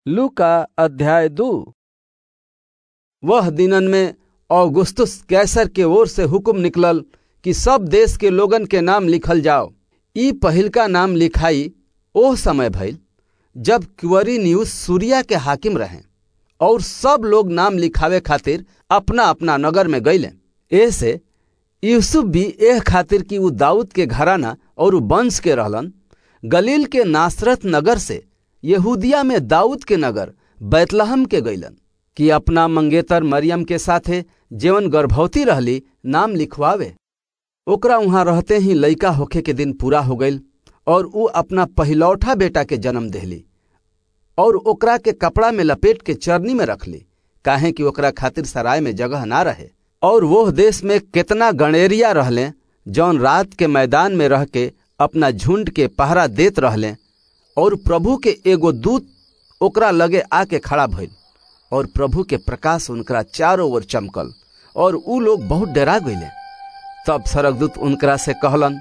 लूका अध्याय दू वह दिनन में औगुस्तुस कैसर के ओर से हुक्म निकलल कि सब देश के लोगन के नाम लिखल जाओ ई पहिलका नाम लिखाई ओह समय भइल जब क्वरिनियुस सूरिया के हाकिम रहे और सब लोग नाम लिखावे खातिर अपना अपना नगर में गईले ऐसे यूसुफ भी एह खातिर कि उ दाऊद के घराना और वंश के रहलन गलील के नासरत नगर से यहूदिया में दाऊद के नगर बैतलहम के गईलन कि अपना मंगेतर मरियम के साथे जेवन गर्भवती रहली नाम लिखवावे ओकरा वहां रहते ही लइका होखे के दिन पूरा हो गईल और उ अपना पहिलौठा बेटा के जन्म देहली और ओकरा के कपड़ा में लपेट के चरनी में रखली काहे कि ओकरा खातिर सराय में जगह ना रहे और वो देश में कितना गणेरिया रहले जौन रात के मैदान में रह के अपना झुंड के पहरा देत रहले और प्रभु के एगो दूत ओकरा लगे आके खड़ा भइल और प्रभु के प्रकाश उनकरा चारों ओर चमकल और उ लोग बहुत डरा गईले तब सरकदूत उनकरा से कहलन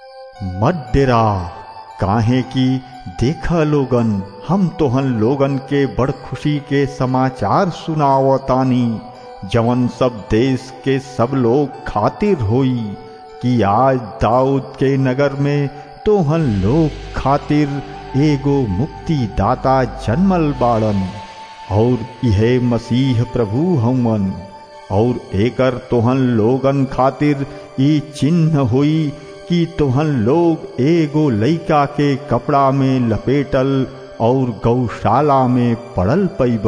मत डेरा काहे कि देखा लोगन हम तोहन लोगन के बड़ खुशी के समाचार सुनावतानी जवन सब देश के सब लोग खातिर होई कि आज दाऊद के नगर में तोहन लोग खातिर एगो मुक्ति दाता जन्मल बाड़न और यह मसीह प्रभु हवन और एकर तोहन लोगन खातिर ई चिन्ह हुई कि तोहन लोग एगो लइका के कपड़ा में लपेटल और गौशाला में पड़ल पैब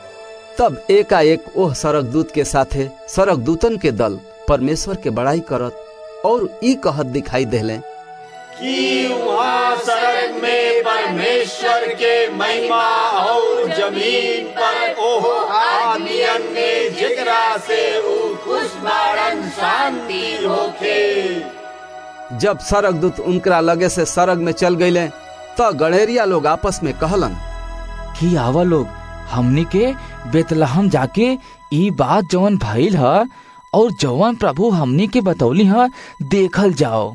तब एकाएक ओह सरक दूत के साथे सरक दूतन के दल परमेश्वर के बड़ाई करत और ई कहत दिखाई देले कि वहाँ सड़क में परमेश्वर के महिमा और जमीन पर ओह आदमियन ने जिकरा से ऊ खुश बारन शांति होखे जब सरक दूत उनकरा लगे से सरग में चल गईले त गणेरिया लोग आपस में कहलन कि आवा लोग हमनी के बेतलहम जाके ई बात जवन भइल ह और जवन प्रभु हमनी के बतौली ह देखल जाओ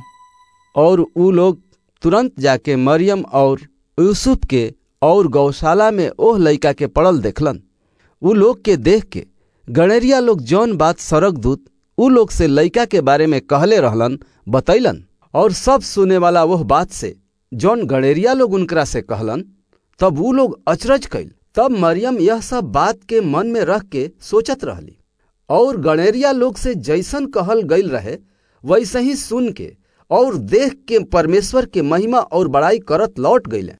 और उ लोग तुरंत जाके मरियम और यूसुफ के और गौशाला में ओह लइका के पड़ल देखलन उ लोग के देख के गणेरिया लोग जौन बात सरक दूत उ लोग से लइका के बारे में कहले रहलन बतैलन और सब सुने वाला वह बात से जौन गणेरिया लोग उनकरा से कहलन तब उ लोग अचरज कैल तब मरियम यह सब बात के मन में रख के सोचत रहली और गणेरिया लोग से जैसन कहल गईल रहे वैसे ही सुन के और देख के परमेश्वर के महिमा और बड़ाई करत लौट गईले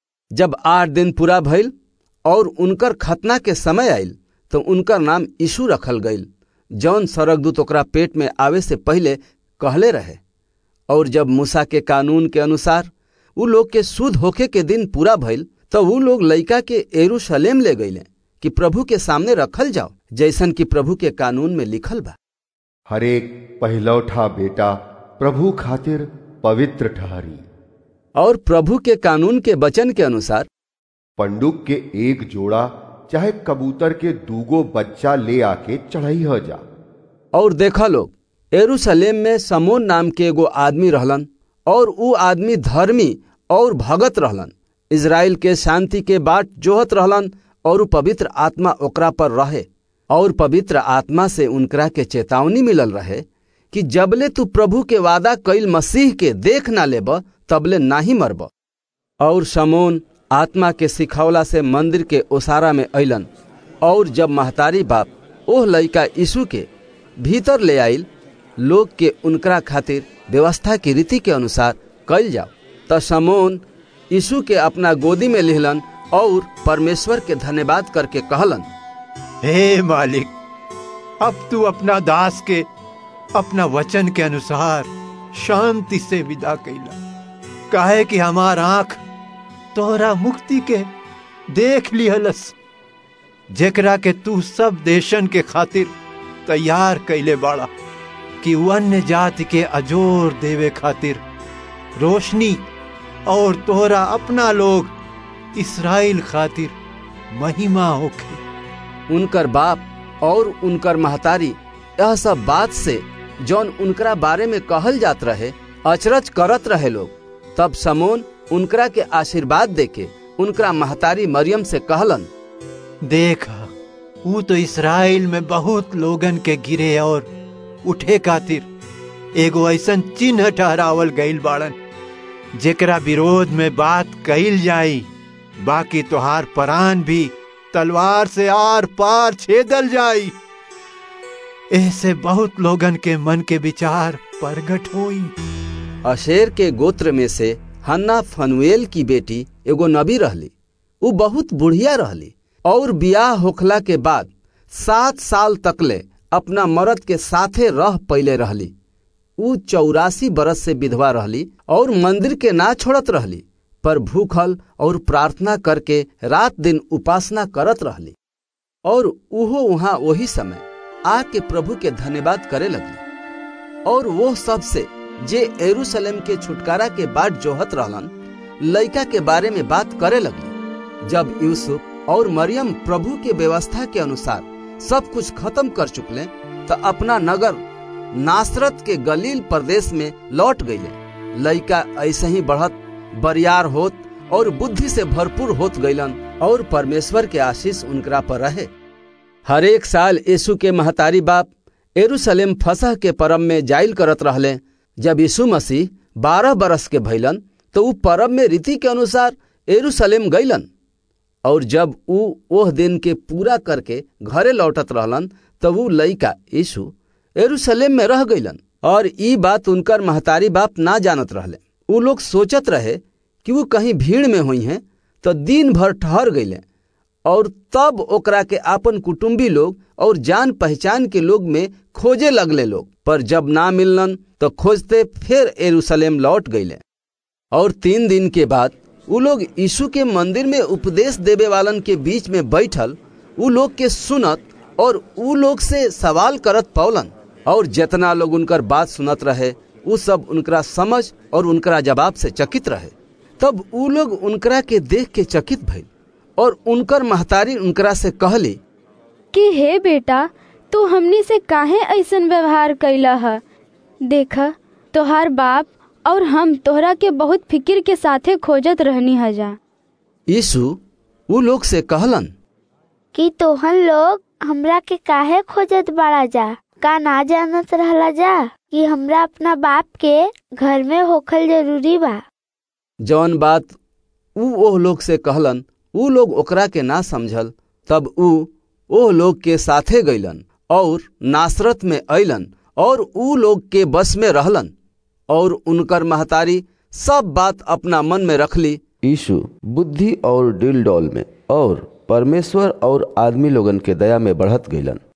जब आठ दिन पूरा भइल और उनकर खतना के समय आयल तो उनकर नाम यीशु रखल गईल जौन सरगदूत ओकरा पेट में आवे से पहले कहले रहे और जब मूसा के कानून के अनुसार उ लोग के शुद्ध होखे के दिन पूरा भइल तो उ लोग लइका के एरूशलेम ले गईले कि प्रभु के सामने रखल जाओ जैसन कि प्रभु के कानून में लिखल बा हरेक पहिलौठा बेटा प्रभु खातिर पवित्र ठहरी और प्रभु के कानून के वचन के अनुसार पंडुक के एक जोड़ा चाहे कबूतर के दूगो बच्चा ले आके चढ़ाई हो जा और देखा लोग एरूशलेम में समोन नाम के एगो आदमी रहलन और उ आदमी धर्मी और भगत रहलन इज़राइल के शांति के बाट जोहत रहलन और उ पवित्र आत्मा ओकरा पर रहे और पवित्र आत्मा से उनकरा के चेतावनी मिलल रहे कि जबले तू प्रभु के वादा कईल मसीह के देख ना लेब तबले नाही मरब और समोन आत्मा के सिखौला से मंदिर के ओसारा में अलन और जब महतारी बाप ओह लइका यीशु के भीतर ले आइल लोग के उनकरा खातिर व्यवस्था की रीति के अनुसार कल जाओ त समोन यीशु के अपना गोदी में लिहलन और परमेश्वर के धन्यवाद करके कहलन हे मालिक अब तू अपना दास के अपना वचन के अनुसार शांति से विदा कैला काहे कि हमार आंख तोहरा मुक्ति के देख लिहलस जेकरा के तू सब देशन के खातिर तैयार कैले बाड़ा कि अन्य जाति के अजोर देवे खातिर रोशनी और तोहरा अपना लोग इसराइल खातिर महिमा होखे उनकर बाप और उनकर महतारी यह सब बात से जौन उनकरा बारे में कहल जात रहे अचरज करत रहे लोग तब समोन उनकरा के आशीर्वाद देके उनका महतारी मरियम से कहलन देख ऊ तो इसराइल में बहुत लोगन के गिरे और उठे खातिर एगो ऐसन चिन्ह ठहरावल गईल बाड़न जेकरा विरोध में बात कईल जाई बाकी तोहार परान भी तलवार से आर पार छेदल जाई ऐसे बहुत लोगन के मन के विचार प्रगट हुई अशेर के गोत्र में से हन्ना फनुएल की बेटी एगो नबी रहली उ बहुत बुढ़िया रहली और बियाह होखला के बाद सात साल तकले अपना मर्द के साथे रह पहले रहली उ चौरासी बरस से विधवा रहली और मंदिर के ना छोड़त रहली पर भूखल और प्रार्थना करके रात दिन उपासना करत रहली और उहो वहां वही समय आके प्रभु के धन्यवाद करे लगली और वो सबसे जे एरूशलेम के छुटकारा के बाट जोहत रहलन लड़का के बारे में बात करे लगली जब यूसुफ और मरियम प्रभु के व्यवस्था के अनुसार सब कुछ खत्म कर चुकले तो अपना नगर नासरत के गलील प्रदेश में लौट गईले लड़का ऐसे ही बढ़त बरियार होत और बुद्धि से भरपूर होत गईलन और परमेश्वर के आशीष उनकरा पर रहे हर एक साल यीशु के महतारी बाप एरूशलेम फसह के परम में जाइल करत रहले जब यीशु मसीह बारह बरस के भैलन तो ऊ परब में रीति के अनुसार एरूशलेम गईलन और जब ऊ ओह दिन के पूरा करके घरे लौटत रहलन तब ऊ लइका यीशु एरूशलेम में रह गईलन और ई बात उनकर महतारी बाप ना जानत रहले ऊ लोग सोचत रहे कि वो कहीं भीड़ में हुई हैं तो दिन भर ठहर गईले और तब ओकरा के आपन कुटुंबी लोग और जान पहचान के लोग में खोजे लगले लोग पर जब ना मिललन तो खोजते फिर एरूशलेम लौट गईले और तीन दिन के बाद उ लोग यीशु के मंदिर में उपदेश देवे वालन के बीच में बैठल उ लोग के सुनत और उ लोग से सवाल करत पौलन और जितना लोग उनकर बात सुनत रहे उ सब उनकरा समझ और उनकरा जवाब से चकित रहे तब उ लोग उनकरा के देख के चकित भइल और उनकर महतारी उनकरा से कहली कि हे बेटा तू हमनी से काहे ऐसन व्यवहार कैला है देख तोहार बाप और हम तोहरा के बहुत फिक्र के साथे खोजत रहनी हजा यीशु उ लोग से कहलन कि तोहन लोग हमरा के काहे खोजत बाड़ा जा का ना जानत रहला जा कि हमरा अपना बाप के घर में होखल जरूरी बा जौन बात उ ओह लोग से कहलन उ लोग ओकरा के ना समझल तब उ ओह लोग के साथे गईलन और नासरत में अइलन और उ लोग के बस में रहलन और उनकर महतारी सब बात अपना मन में रखली यीशु बुद्धि और डिल डॉल में और परमेश्वर और आदमी लोगन के दया में बढ़त गईलन